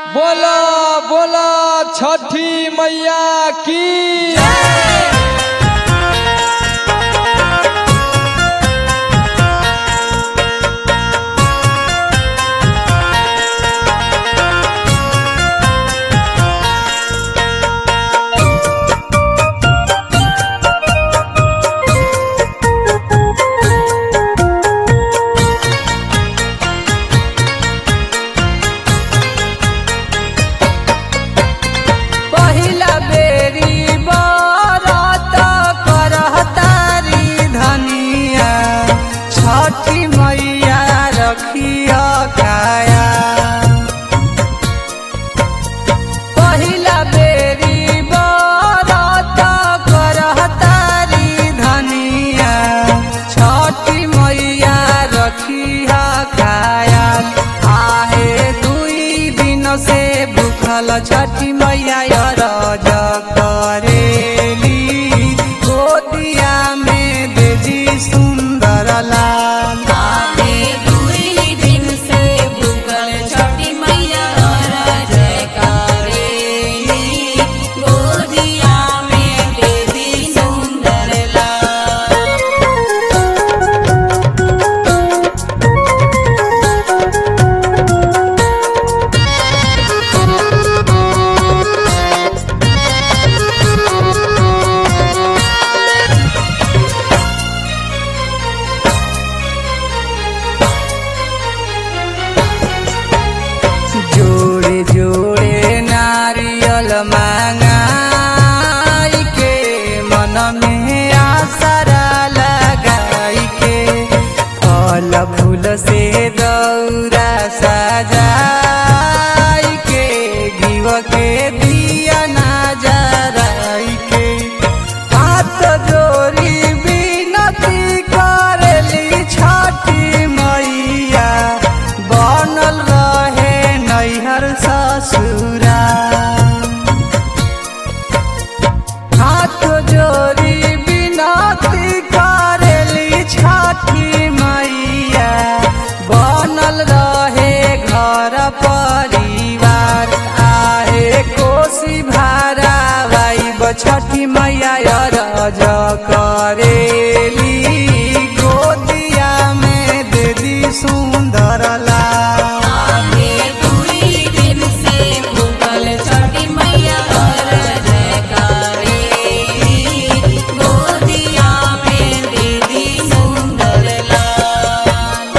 बोला बोला छठी मैया की पहिला बेरी बरत करहतारी धनिया छठी मैया रखिया काया पहिला बेरी बरत करहतारी धनिया छठी मैया रखिया काया आहे दुई दिन से भूखल छठी मैया रज करेली गोदिया में देजी सुंदर लाल आगे दुई दिन से भूखल छठी मैया रज करेली गोदिया में देवी सुंदर लाल जोड़े जोड़े नारियल मांगाई के मन में आसरा लगाई के फल फूल से दौरा सजाई के घीव के दिया ना जराई के हाथ जोड़ी बिनती करेली छठी मैया बनल रहे नैहर ससुरा हाथ जोड़ी बिनती करेली छठी मैया बनल रहे घर परिवार आहे कोसी भारा भाई छठी मैया रज करेली गोदिया में दीदी सुंदर लाल आगे दुई दिन से भूखल छठी मैया रज करेली गोदिया में देवी सुंदर लाल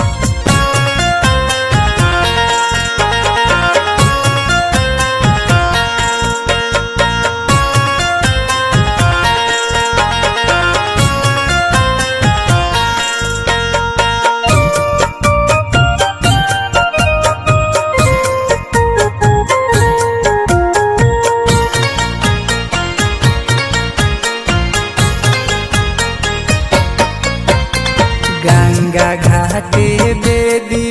गंगा घाटे दे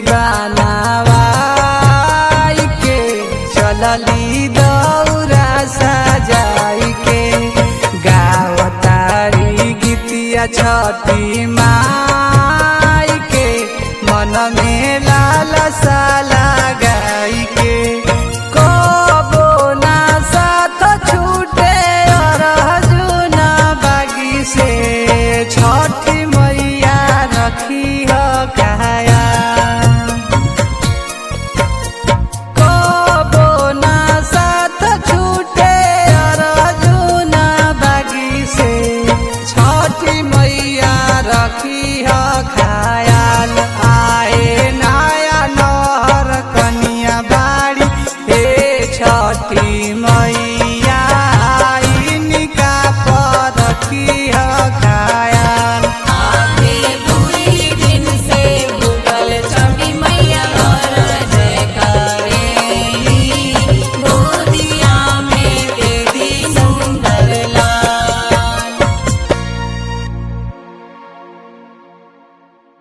दीवानावाई के चलली दौरा सजाई के गावतारी गीतिया छठी माई के मन में लालसा लगाई के कबो ना साथ छूटे अर्जुन बागी से छठी मैया रखी हो काया कबो ना साथ छूटे अर्जुन बागी से छठी मैया रखी हो